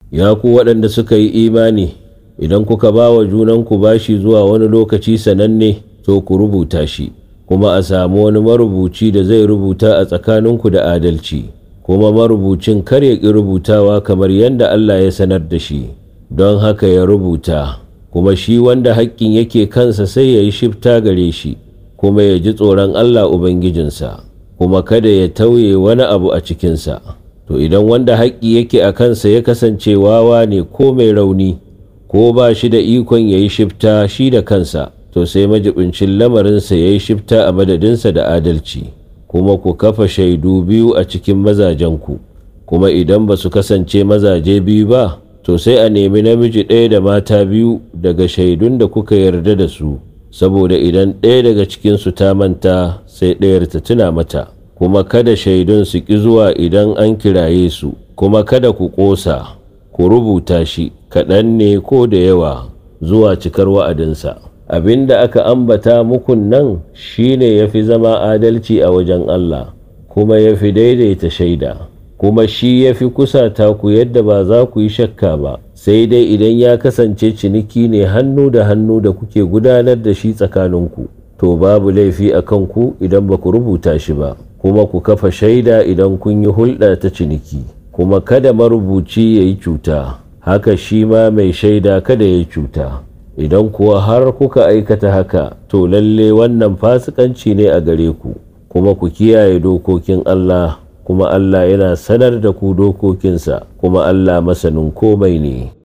ya ku waɗanda suka yi imani idan kuka ba wa junanku bashi zuwa wani lokaci sananne to ku rubuta shi kuma a samu wani marubuci da zai rubuta a tsakaninku da adalci kuma marubucin kar ya ƙi rubutawa kamar yadda Allah ya sanar da shi don haka ya rubuta kuma shi wanda haƙƙin yake kansa sai ya yi shifta gare shi kuma ya ji tsoron Allah Ubangijinsa kuma kada ya tauye wani abu a cikinsa to idan wanda haƙƙi yake a kansa ya kasance wawa ne ko mai rauni ko ba shi da ikon ya yi shifta shi da kansa to sai majibincin lamarinsa ya yi shifta a madadinsa da adalci kuma ku kafa shaidu biyu a cikin mazajenku kuma idan ba su kasance mazaje biyu ba to sai a nemi namiji ɗaya da mata biyu daga shaidun da kuka yarda da su saboda idan ɗaya daga cikinsu ta manta sai ɗayar ta tuna mata kuma kada shaidun su ƙi zuwa idan an kiraye su kuma kada ku ƙosa ku rubuta shi kaɗan ne ko da yawa zuwa cikar wa'adinsa abin da aka ambata mukun nan shine ya fi zama adalci a wajen Allah kuma ya fi daidaita shaida kuma shi ya fi kusata ku yadda ba za ku yi shakka ba sai dai idan ya kasance ciniki ne hannu da hannu da kuke gudanar da shi tsakaninku to babu laifi a kanku idan ba ku rubuta shi ba kuma ku kafa shaida idan kun yi hulɗa ta ciniki kuma kada marubuci ya yi cuta haka shi ma mai shaida kada ya yi cuta idan kuwa har kuka aikata haka to lalle wannan fasikanci ne a gare ku kuma ku kiyaye dokokin Allah kuma Allah yana sanar da ku dokokinsa kuma Allah masanin komai ne